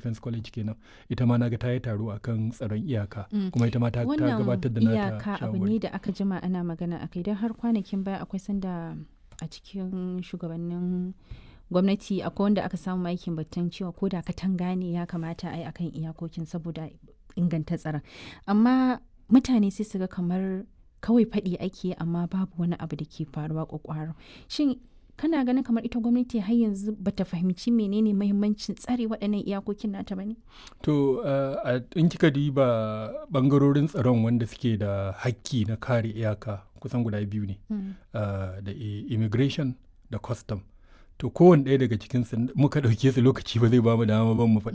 defense college kenan ita ma naga ta yi taro akan tsaron iyaka kuma ita ma ta gabatar da nata iyaka abu ne da aka jima ana magana akai don har kwanakin baya akwai sanda a cikin shugabannin gwamnati akwai wanda aka samu aikin batun cewa ko da katanga ne ya kamata a yi akan iyakokin saboda inganta tsaron amma mutane sai su ga kamar kawai faɗi ake amma babu wani abu da ke faruwa kwakwaro shin kana ganin kamar ita gwamnati har yanzu bata fahimci menene mahimmancin tsare waɗannan iyakokin nata bane to in kika diba bangarorin tsaron wanda suke da hakki na kare iyaka kusan guda biyu ne da immigration da custom to kowane ɗaya daga cikin muka ɗauke su lokaci ba zai ba mu dama ban mu faɗi